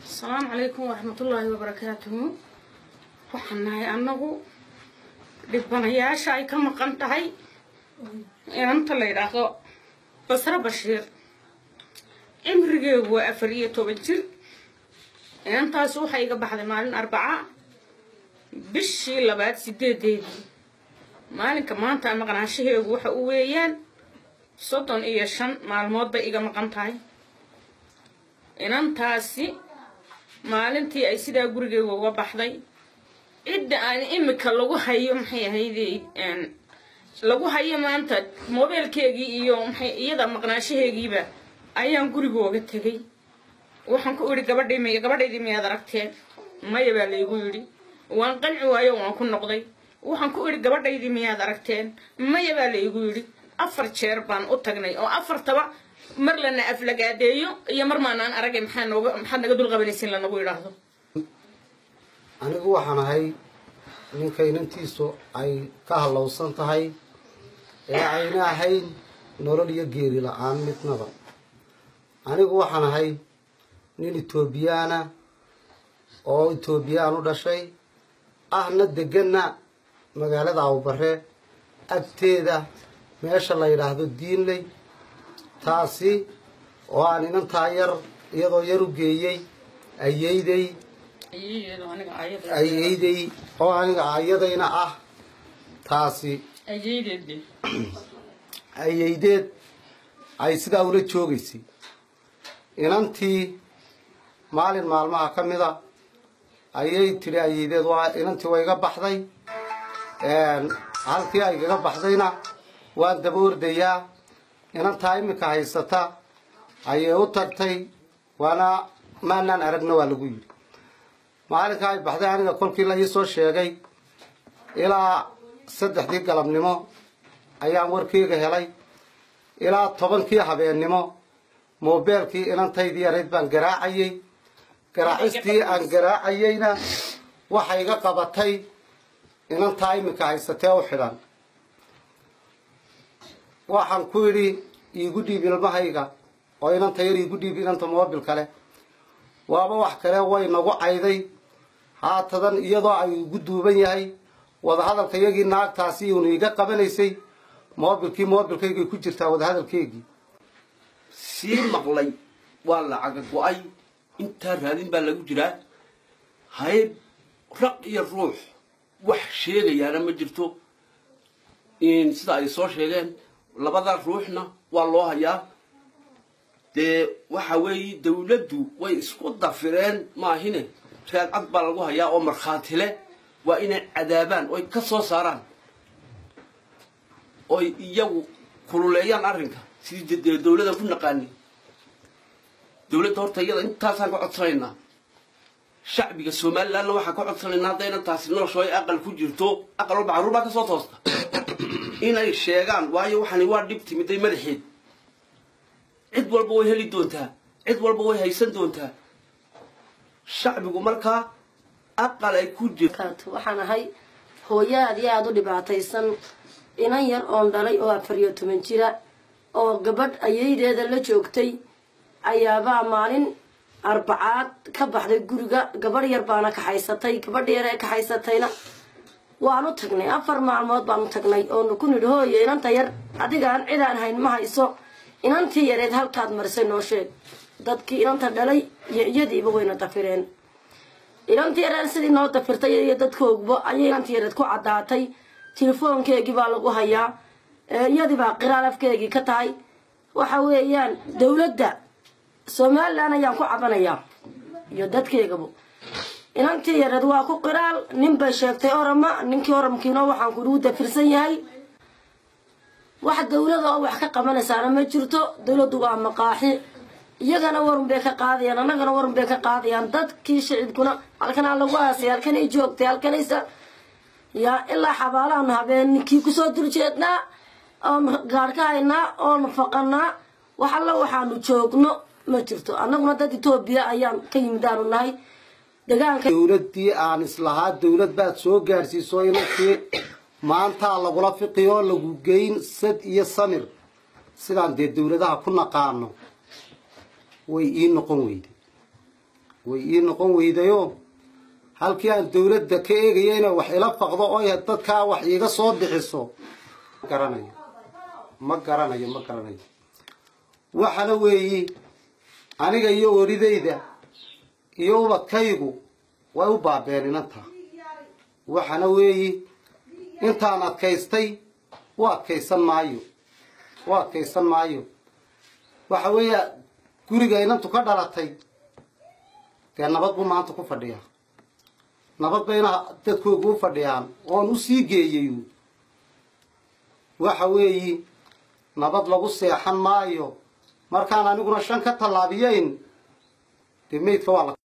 asalaamu calaykum waraxmatullaahi wabarakaatuhu waxaan nahay annagu dhibanayaasha ay ka maqan tahay inanta la yidhaahdo basre bashiir cimrigeegu waa afar iyo toban jir inantaas waxay iga baxday maalin arbaca bishii labaad sideedeedii maalinka maanta maqnaanshaheegu waxa u weeyaan soddon iyo shan maalmood bay iga maqan tahay inantaasi maalintii ay sidaa gurigeega uga baxday cidda aan imika lagu hayo maxay ahayde lagu hayo maanta mobeelkeegii iyo maxay iyada maqnaashaheegiiba ayaan gurigooga tegay waxaan ku idhi gabadhay m gabadhaydii miyaad aragteen maya baa laygu yidhi waan qanci waayo waan ku noqday waxaan ku idhi gabadhaydii miyaad aragteen maya baa laygu yidhi afar jeer baan u tagnay oo afartaba mar lana aflagaadeeyo iyo mar maanaan aragay maxaa nooga maxaad naga dul qabanaysin lanagu idhaahdo anigu waxaan ahay ninka inantiisu ay ka hallowsan tahay ee ayna ahayn nolol iyo geeri la-aan midnaba anigu waxaan ahay nin etoobiyaana oo etoobiyaan u dhashay ahna deganna magaalada awbare agteeda meesha la yidhaahdo diinley taasi oo aan inantaa yar iyadoo yar u geeyey ayeyday ayeyday oo aniga ayadayna ah taasi ayeydeed ay sidaa ula joogaysay inantii maalin maalmaha ka mida ayay tidhi ayeydeed waa inantii waa iga baxday halkii ay gaga baxdayna waan daba ordayaa inantaa imika haysata ayay u tagtay waana maanaan aragna waa lagu yidhi maalinka ay baxday aniga kolkii la iisoo sheegay ilaa saddexdii galabnimo ayaan warkeyga helay ilaa tobankii habeennimo moobeelkii inantaydii yarayd baan garaacayey garaacistii aan garaacayeyna waxay iga qabatay inantaa iminka haysatee u xidhan waxaan ku yidhi iigu dhiib ilmahayga oo inanta yar iigu dhiib inanta moobil kale waaba wax kale way nagu cayday haatadan iyadoo ay igu duuban yahay wadahadalka iyagii naagtaasi iunu iga qabanaysay moobilkii moobilkaygay ku jirtaa wadahadalkeygii sii maqlay waa lacaga go-ay intaa raadin baa lagu jiraa hayb raq iyo ruux wax sheegayaana ma jirto sida ay soo sheegeen labada ruuxna waa loo hayaa dee waxa weeye dawladdu way isku dafireen maahine raadcad baa lagu hayaa oo markhaati leh waa inay cadaabaan oy ka soo saaraan oy iyagu kululeeyaan arrinka sidii dee dawladdan ku naqaani dawladda horta iyada intaasaan ka codsanaynaa shacbiga somalilandna waxaan ka codsanaynaa haddayna taasi noloshooy aqal ku jirto aqal walba carruur baa ka soo toosta inay sheegaan waayo waxani waa dhib timiday madaxeed cid walba way heli doontaa cid walba way haysan doontaa shacbigu markaa aqal ay ku jirto waxaan ahay hooyo aad iyo aada u dhibaataysan inan yar oon dhalay oo afar iyo toban jira oo gabadh ayeydeeda la joogtay ayaabaa maalin arbacaad ka baxday guriga gabadh yar baana kaxaysatay gabadh yar ee kaxaysatayna waanu tagnay afar maalmood baanu tagnay oonu ku nidhi hooyo inanta yar adigaan cidaan hayn ma hayso inantii yareed halkaad marisay noo sheeg dadkii inanta dhalay iyo iyadiiba wayna dafireen inantii yareed sidii noo dafirtay iyo dadkoogba ayay inantii yareed ku caddaatay telefoonkeegii baa lagu hayaa iyadiibaa qiraal afkeegii ka tahay waxa weeyaan dawladda somalilan ayaan ku cabanayaa iyo dadkeegaba inantii yareed waa ku qiraal nin bay sheegtay orama ninkii oramkiina waxaan kunugu dafirsan yahay wax dawlada oo wax ka qabanaysaana ma jirto dawladdu waa maqaaxi iyagana warun bay ka qaadayaan annagana warun bay ka qaadayaan dadkii shicibkuna halkanaa lagu aasay halkanay joogtay halkanaysa yaa ilaa xabaalaanu habeenkii kusoo durjeednaa oonu gaadh ka haynaa oonu faqanaa wax alla waxaanu joogno ma jirto annaguna dad etoobiya ayaan ka yimidaanu nahay degaanka dawladdii aan islahaa dawlad baad soo gaadhsiiso inantii maantaa lagula fiqiyo lagu geyn sad iyo samir sidaan dee dawladaha ku naqaano way ii noqon weyday way ii noqon weydayo halkii aan dawladda ka eegaya inay wax ila faqdo oo ay dadkaa wax iiga soo bixiso ma garanayo ma garanayo ma garanayo waxana weeyi aniga iyo oridayda iyo ubadkaygu way u baabeen inantaa waxana weeyi intaan adkaystay u adkaysan maayo u adkaysan maayo waxa weeya guriga inantu ka dhalatay dee nabad buu maanta ku fadhiyaa nabad bayna dadkoogu u fadhiyaan oon u sii geeyayu waxa weeyi nabad lagu seexan maayo markaan aniguna shan ka tallaabiyeyn dee meydka waa la